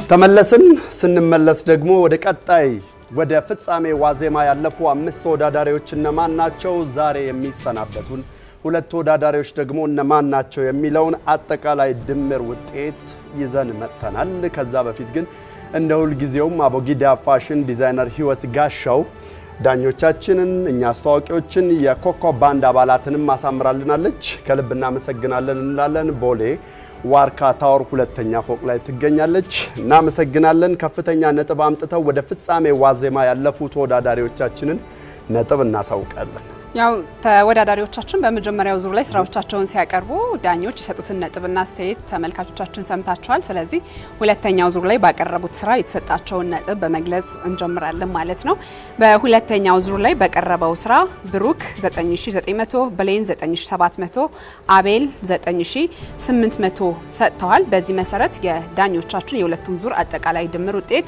ተመለስን። ስንመለስ ደግሞ ወደ ቀጣይ ወደ ፍጻሜ ዋዜማ ያለፉ አምስት ተወዳዳሪዎች እነማን ናቸው፣ ዛሬ የሚሰናበቱን ሁለት ተወዳዳሪዎች ደግሞ እነማን ናቸው የሚለውን አጠቃላይ ድምር ውጤት ይዘን መጥተናል። ከዛ በፊት ግን እንደ ሁልጊዜውም አቦጊዳ ፋሽን ዲዛይነር ህይወት ጋሻው ዳኞቻችንን እኛ አስተዋቂዎችን የኮከብ ባንድ አባላትንም አሳምራልናለች። ከልብ እናመሰግናለን እንላለን። ቦሌ ዋርካ ታወር ሁለተኛ ፎቅ ላይ ትገኛለች። እናመሰግናለን። ከፍተኛ ነጥብ አምጥተው ወደ ፍጻሜ ዋዜማ ያለፉ ተወዳዳሪዎቻችንን ነጥብ እናሳውቃለን። ያው ተወዳዳሪዎቻችን በመጀመሪያው ዙር ላይ ስራዎቻቸውን ሲያቀርቡ ዳኞች የሰጡትን ነጥብና አስተያየት ተመልካቾቻችን ሰምታችኋል። ስለዚህ ሁለተኛው ዙር ላይ ባቀረቡት ስራ የተሰጣቸውን ነጥብ በመግለጽ እንጀምራለን ማለት ነው። በሁለተኛው ዙር ላይ በቀረበው ስራ ብሩክ 9900፣ ብሌን 9700፣ አቤል 9800 ሰጥተዋል። በዚህ መሰረት የዳኞቻችን የሁለቱም ዙር አጠቃላይ ድምር ውጤት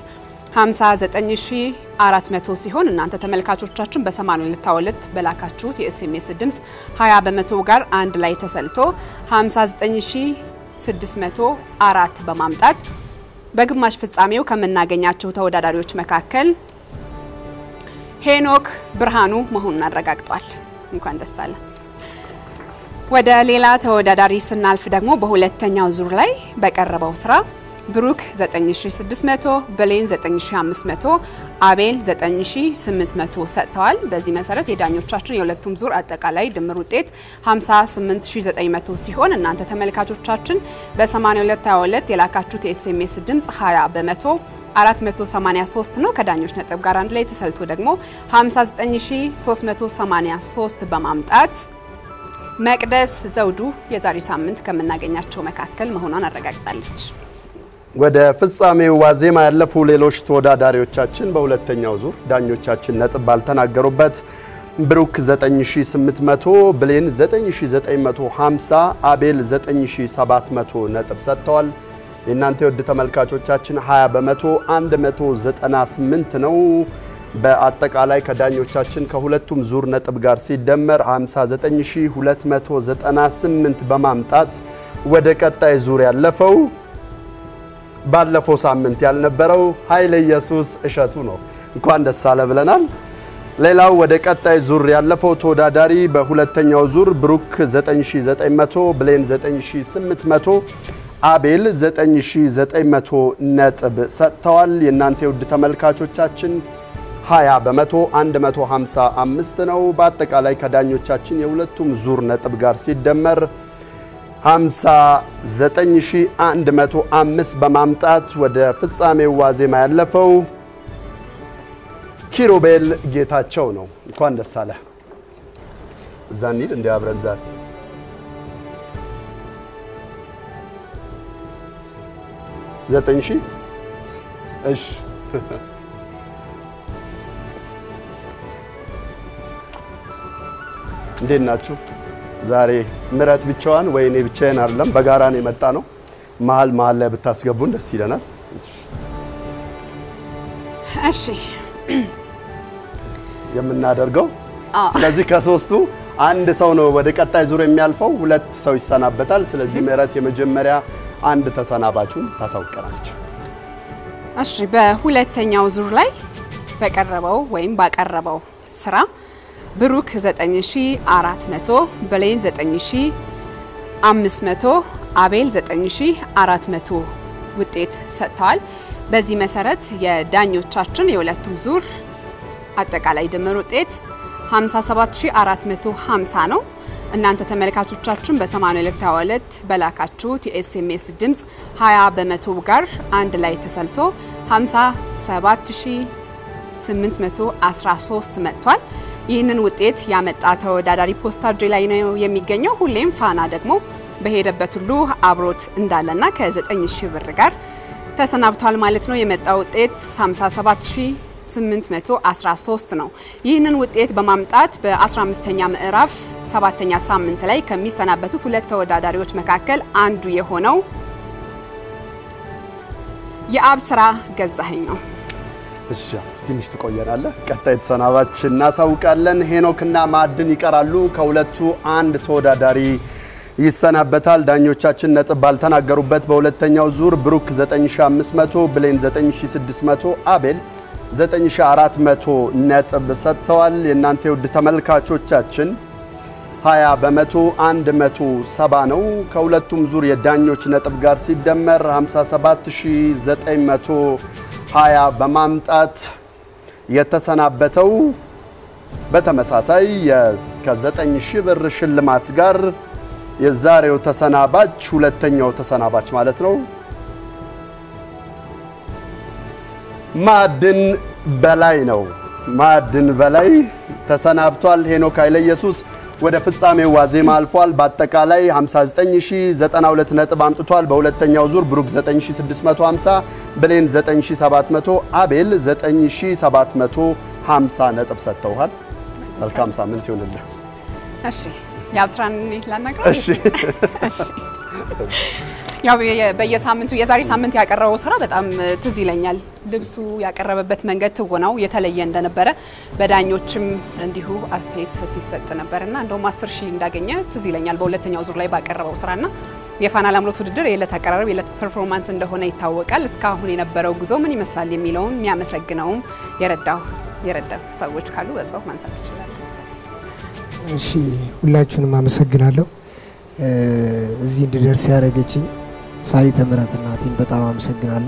59400 ሲሆን እናንተ ተመልካቾቻችን በ8222 በላካችሁት የኤስኤምኤስ ድምፅ 20 በመቶ ጋር አንድ ላይ ተሰልቶ 59604 በማምጣት በግማሽ ፍጻሜው ከምናገኛቸው ተወዳዳሪዎች መካከል ሄኖክ ብርሃኑ መሆኑን አረጋግጧል። እንኳን ደስ አለ። ወደ ሌላ ተወዳዳሪ ስናልፍ ደግሞ በሁለተኛው ዙር ላይ በቀረበው ስራ ብሩክ 9600፣ ብሌን 9500፣ አቤል 9800 ሰጥተዋል። በዚህ መሰረት የዳኞቻችን የሁለቱም ዙር አጠቃላይ ድምር ውጤት 58900 ሲሆን እናንተ ተመልካቾቻችን በ8222 የላካችሁት የኤስኤምኤስ ድምፅ 20 በመቶ 483 ነው። ከዳኞች ነጥብ ጋር አንድ ላይ ተሰልቶ ደግሞ 59383 በማምጣት መቅደስ ዘውዱ የዛሬ ሳምንት ከምናገኛቸው መካከል መሆኗን አረጋግጣለች። ወደ ፍጻሜው ዋዜማ ያለፉ ሌሎች ተወዳዳሪዎቻችን በሁለተኛው ዙር ዳኞቻችን ነጥብ ባልተናገሩበት ብሩክ 9800፣ ብሌን 9950፣ አቤል 9700 ነጥብ ሰጥተዋል። የእናንተ የውድ ተመልካቾቻችን 20 በመቶ 198 ነው። በአጠቃላይ ከዳኞቻችን ከሁለቱም ዙር ነጥብ ጋር ሲደመር 59298 በማምጣት ወደ ቀጣይ ዙር ያለፈው ባለፈው ሳምንት ያልነበረው ኃይለ ኢየሱስ እሸቱ ነው። እንኳን ደስ አለ ብለናል። ሌላው ወደ ቀጣይ ዙር ያለፈው ተወዳዳሪ በሁለተኛው ዙር ብሩክ 9900፣ ብሌን 9800፣ አቤል 9900 ነጥብ ሰጥተዋል። የእናንተ የውድ ተመልካቾቻችን 20 በመቶ 155 ነው። በአጠቃላይ ከዳኞቻችን የሁለቱም ዙር ነጥብ ጋር ሲደመር 59105 በማምጣት ወደ ፍጻሜው ዋዜማ ያለፈው ኪሩቤል ጌታቸው ነው። እንኳን ደስ አለ። እዛ እንሂድ እንዲ አብረን ዛሬ ዘጠኝ ሺህ እሺ እንዴት ናችሁ? ዛሬ ምረት ብቻዋን ወይ እኔ ብቻዬን አይደለም፣ በጋራ ነው የመጣ ነው። መሀል መሀል ላይ ብታስገቡን ደስ ይለናል። እሺ የምናደርገው ስለዚህ ከሶስቱ አንድ ሰው ነው ወደ ቀጣይ ዙር የሚያልፈው፣ ሁለት ሰው ይሰናበታል። ስለዚህ ምረት የመጀመሪያ አንድ ተሰናባቹን ታሳውቀናለች። እሺ በሁለተኛው ዙር ላይ በቀረበው ወይም ባቀረበው ስራ ብሩክ 9400፣ ብሌን 9500፣ አቤል 9400 ውጤት ሰጥተዋል። በዚህ መሰረት የዳኞቻችን የሁለቱም ዙር አጠቃላይ ድምር ውጤት 57450 ነው። እናንተ ተመልካቾቻችን በ8222 በላካችሁት የኤስኤምኤስ ድምፅ 20 በመቶ ጋር አንድ ላይ ተሰልቶ 57813 መጥቷል። ይህንን ውጤት ያመጣ ተወዳዳሪ ፖስታ እጄ ላይ ነው የሚገኘው። ሁሌም ፋና ደግሞ በሄደበት ሁሉ አብሮት እንዳለና ከ9000 ብር ጋር ተሰናብቷል ማለት ነው። የመጣ ውጤት 57813 ነው። ይህንን ውጤት በማምጣት በ15ኛ ምዕራፍ ሰባተኛ ሳምንት ላይ ከሚሰናበቱት ሁለት ተወዳዳሪዎች መካከል አንዱ የሆነው የአብስራ ገዛኸኝ ነው። እሺ ትንሽ ትቆየናለህ። ቀጣይ ተሰናባች እናሳውቃለን። ሄኖክና ማዕድን ይቀራሉ። ከሁለቱ አንድ ተወዳዳሪ ይሰናበታል። ዳኞቻችን ነጥብ ባልተናገሩበት በሁለተኛው ዙር ብሩክ 9500፣ ብሌን 9600፣ አቤል 9400 ነጥብ ሰጥተዋል። የእናንተ የውድ ተመልካቾቻችን 20 በመቶ 170 ነው። ከሁለቱም ዙር የዳኞች ነጥብ ጋር ሲደመር 57920 በማምጣት የተሰናበተው በተመሳሳይ ከ9000 ብር ሽልማት ጋር የዛሬው ተሰናባች ሁለተኛው ተሰናባች ማለት ነው ማዕድን በላይ ነው። ማዕድን በላይ ተሰናብቷል። ሄኖክ ኃይለ ኢየሱስ ወደ ፍጻሜው ዋዜማ አልፏል። በአጠቃላይ 59092 ነጥብ አምጥቷል። በሁለተኛው ዙር ብሩክ 9650፣ ብሌን 9700፣ አቤል 9750 ነጥብ ሰጥተውሃል። መልካም ሳምንት ይሁንልህ። እሺ የአብስራን ላናግረው። እሺ እሺ ያው በየሳምንቱ የዛሬ ሳምንት ያቀረበው ስራ በጣም ትዝ ይለኛል። ልብሱ ያቀረበበት መንገድ ትወናው የተለየ እንደነበረ በዳኞችም እንዲሁ አስተያየት ሲሰጥ ነበርና እንደውም አስር ሺህ እንዳገኘ ትዝ ይለኛል በሁለተኛው ዙር ላይ ባቀረበው ስራና የፋና ላምሮት ውድድር የዕለት አቀራረብ የዕለት ፐርፎርማንስ እንደሆነ ይታወቃል። እስካሁን የነበረው ጉዞ ምን ይመስላል የሚለውን የሚያመሰግነውም የረዳው የረዳው ሰዎች ካሉ በዛው ማንሳት ትችላለን። እሺ ሁላችሁንም አመሰግናለሁ። እዚህ እንድደርስ ያደረገችኝ ሳሊተ ምሕረት እናቴን በጣም አመሰግናለሁ።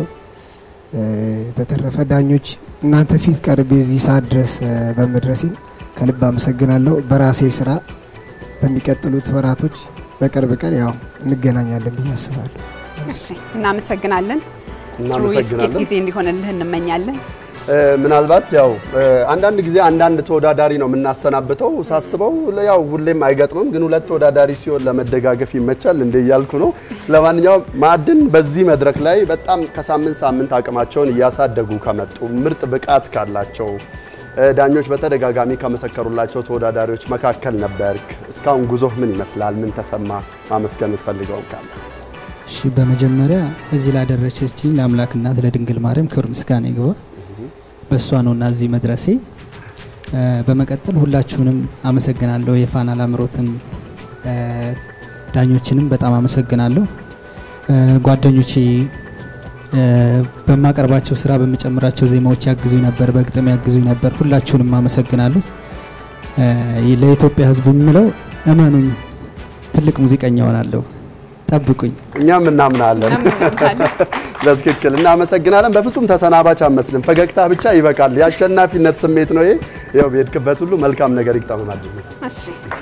በተረፈ ዳኞች እናንተ ፊት ቀርቤ እዚህ ሰዓት ድረስ በመድረሴ ከልብ አመሰግናለሁ። በራሴ ስራ በሚቀጥሉት ወራቶች በቅርብ ቀን ያው እንገናኛለን ብዬ አስባለሁ። እሺ እናመሰግናለን። ጥሩ የስኬት እናመሰግናለን። ጊዜ እንዲሆንልህ እንመኛለን። ምናልባት ያው አንዳንድ ጊዜ አንዳንድ ተወዳዳሪ ነው የምናሰናብተው። ሳስበው ያው ሁሌም አይገጥምም፣ ግን ሁለት ተወዳዳሪ ሲሆን ለመደጋገፍ ይመቻል እንደ እያልኩ ነው። ለማንኛውም ማዕድን በዚህ መድረክ ላይ በጣም ከሳምንት ሳምንት አቅማቸውን እያሳደጉ ከመጡ ምርጥ ብቃት ካላቸው ዳኞች በተደጋጋሚ ከመሰከሩላቸው ተወዳዳሪዎች መካከል ነበርክ። እስካሁን ጉዞህ ምን ይመስላል? ምን ተሰማ? ማመስገን የምትፈልገው ካለ እሺ በመጀመሪያ እዚህ ላደረሰችኝ ለአምላክ እናት ለድንግል ማርያም ክብር ምስጋና ይግባ። በእሷ ነውና እዚህ መድረሴ። እ፣ በመቀጠል ሁላችሁንም አመሰግናለሁ። የፋና ላምሮትን እ፣ ዳኞችንም በጣም አመሰግናለሁ። እ፣ ጓደኞቼ እ፣ በማቀርባቸው ስራ በምጨምራቸው ዜማዎች ያግዙኝ ነበር፣ በግጥም ያግዙኝ ነበር። ሁላችሁንም አመሰግናለሁ። እ፣ ለኢትዮጵያ ሕዝብ የምለው እመኑኝ፣ ትልቅ ሙዚቀኛ ሆናለሁ። ጠብቁኝ። እኛም እናምናለን። እናመሰግናለን። በትክክል እናመሰግናለን። በፍጹም ተሰናባች አመስልም። ፈገግታ ብቻ ይበቃል። የአሸናፊነት ስሜት ነው ይሄ። ያው በሄድክበት ሁሉ መልካም ነገር ይግጠም ማዕድን። እሺ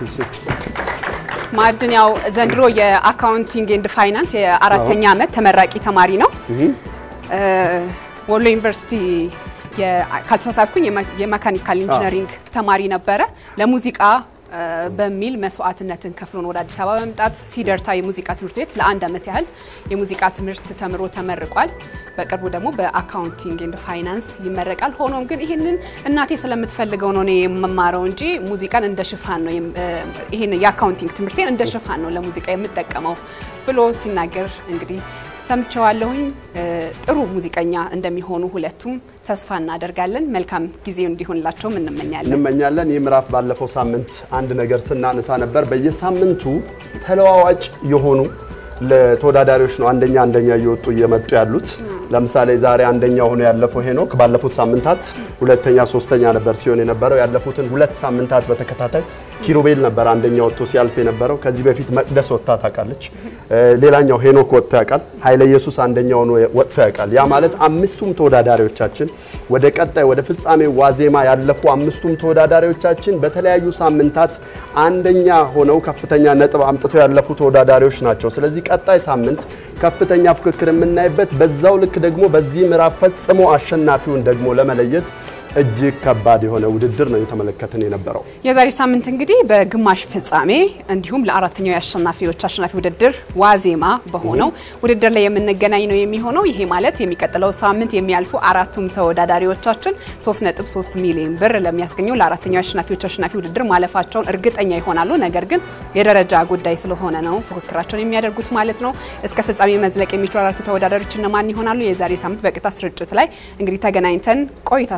ማዕድን ያው ዘንድሮ የአካውንቲንግ ኤንድ ፋይናንስ የአራተኛ ዓመት ተመራቂ ተማሪ ነው። እ፣ ወሎ ዩኒቨርሲቲ የ- ካልተሳሳትኩኝ የመ- የመካኒካል ኢንጂነሪንግ ተማሪ ነበረ። ለሙዚቃ እ፣ በሚል መስዋዕትነትን ከፍሎ ነው ወደ አዲስ አበባ በመምጣት ሲደርታ የሙዚቃ ትምህርት ቤት ለአንድ ዓመት ያህል የሙዚቃ ትምህርት ተምሮ ተመርቋል። በቅርቡ ደግሞ በአካውንቲንግ ኤንድ ፋይናንስ ይመረቃል። ሆኖም ግን ይህንን እናቴ ስለምትፈልገው ነው እኔ የምማረው እንጂ ሙዚቃን እንደ ሽፋን ነው የም- እ፣ ይህን የአካውንቲንግ ትምህርቴን እንደ ሽፋን ነው ለሙዚቃ የምጠቀመው ብሎ ሲናገር እንግዲህ ሰምቸዋለሁኝ። እ፣ ጥሩ ሙዚቀኛ እንደሚሆኑ ሁለቱም ተስፋ እናደርጋለን። መልካም ጊዜው እንዲሆንላቸውም እንመኛለን። እንመኛለን። ይህ ምዕራፍ ባለፈው ሳምንት አንድ ነገር ስናነሳ ነበር። በየሳምንቱ ተለዋዋጭ የሆኑ ለተወዳዳሪዎች ነው አንደኛ አንደኛ እየወጡ እየመጡ ያሉት። ለምሳሌ ዛሬ አንደኛ ሆኖ ያለፈው ሄኖክ ባለፉት ሳምንታት ሁለተኛ፣ ሶስተኛ ነበር ሲሆን የነበረው። ያለፉትን ሁለት ሳምንታት በተከታታይ ኪሩቤል ነበር አንደኛ ወጥቶ ሲያልፍ የነበረው። ከዚህ በፊት መቅደስ ወጥታ ታውቃለች። እ፣ ሌላኛው ሄኖክ ወጥቶ ያውቃል። ኃይለ ኢየሱስ አንደኛ ሆኖ ወጥቶ ያውቃል። ያ ማለት አምስቱም ተወዳዳሪዎቻችን ወደ ቀጣይ ወደ ፍጻሜ ዋዜማ ያለፉ አምስቱም ተወዳዳሪዎቻችን በተለያዩ ሳምንታት አንደኛ ሆነው ከፍተኛ ነጥብ አምጥተው ያለፉ ተወዳዳሪዎች ናቸው። ስለዚህ ቀጣይ ሳምንት ከፍተኛ ፉክክር የምናይበት፣ በዛው ልክ ደግሞ በዚህ ምዕራፍ ፈጽሞ አሸናፊውን ደግሞ ለመለየት እጅግ ከባድ የሆነ ውድድር ነው የተመለከትን የነበረው። የዛሬ ሳምንት እንግዲህ በግማሽ ፍጻሜ እንዲሁም ለአራተኛው የአሸናፊዎች አሸናፊ ውድድር ዋዜማ በሆነው ውድድር ላይ የምንገናኝ ነው የሚሆነው። ይሄ ማለት የሚቀጥለው ሳምንት የሚያልፉ አራቱም ተወዳዳሪዎቻችን 3.3 ሚሊዮን ብር ለሚያስገኘው ለአራተኛው የአሸናፊዎች አሸናፊ ውድድር ማለፋቸውን እርግጠኛ ይሆናሉ። ነገር ግን የደረጃ ጉዳይ ስለሆነ ነው ፉክክራቸውን የሚያደርጉት ማለት ነው። እስከ ፍጻሜ መዝለቅ የሚችሉ አራቱ ተወዳዳሪዎች እነማን ይሆናሉ? የዛሬ ሳምንት በቀጥታ ስርጭት ላይ እንግዲህ ተገናኝተን ቆይታ ስታደርጉ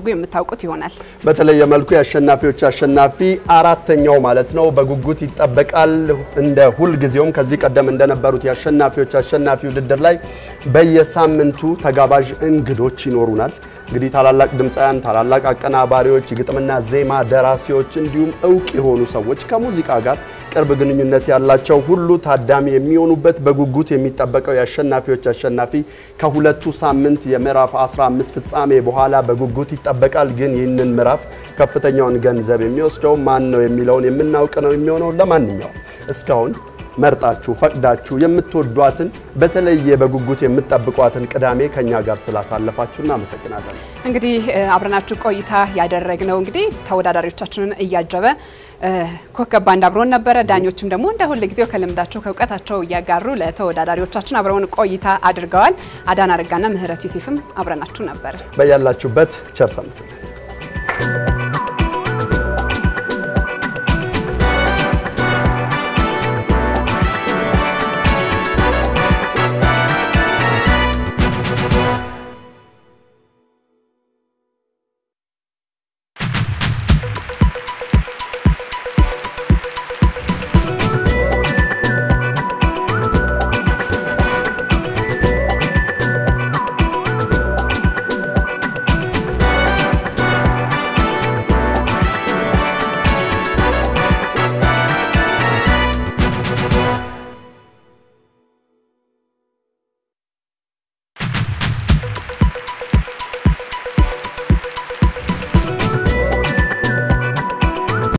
የምታውቁት ይሆናል። በተለየ መልኩ የአሸናፊዎች አሸናፊ አራተኛው ማለት ነው በጉጉት ይጠበቃል። እንደ ሁልጊዜውም ከዚህ ቀደም እንደነበሩት የአሸናፊዎች አሸናፊ ውድድር ላይ በየሳምንቱ ተጋባዥ እንግዶች ይኖሩናል። እንግዲህ ታላላቅ ድምፃውያን፣ ታላላቅ አቀናባሪዎች፣ የግጥምና ዜማ ደራሲዎች እንዲሁም እውቅ የሆኑ ሰዎች ከሙዚቃ ጋር ቅርብ ግንኙነት ያላቸው ሁሉ ታዳሚ የሚሆኑበት በጉጉት የሚጠበቀው የአሸናፊዎች አሸናፊ ከሁለቱ ሳምንት የምዕራፍ 15 ፍጻሜ በኋላ በጉጉት ይጠበቃል። ግን ይህንን ምዕራፍ ከፍተኛውን ገንዘብ የሚወስደው ማን ነው የሚለውን የምናውቅ ነው የሚሆነው። ለማንኛውም እስካሁን መርጣችሁ ፈቅዳችሁ የምትወዷትን በተለየ በጉጉት የምትጠብቋትን ቅዳሜ ከኛ ጋር ስላሳለፋችሁ እናመሰግናለን። እንግዲህ አብረናችሁ ቆይታ ያደረግነው እንግዲህ ተወዳዳሪዎቻችንን እያጀበ ኮከብ ባንድ አብሮን ነበረ። ዳኞችም ደግሞ እንደ ሁል ጊዜው ከልምዳቸው ከእውቀታቸው እያጋሩ ለተወዳዳሪዎቻችን አብረውን ቆይታ አድርገዋል። አዳን አረጋና ምህረት ዩሲፍም አብረናችሁ ነበር። በያላችሁበት ቸር ሰንብቱ።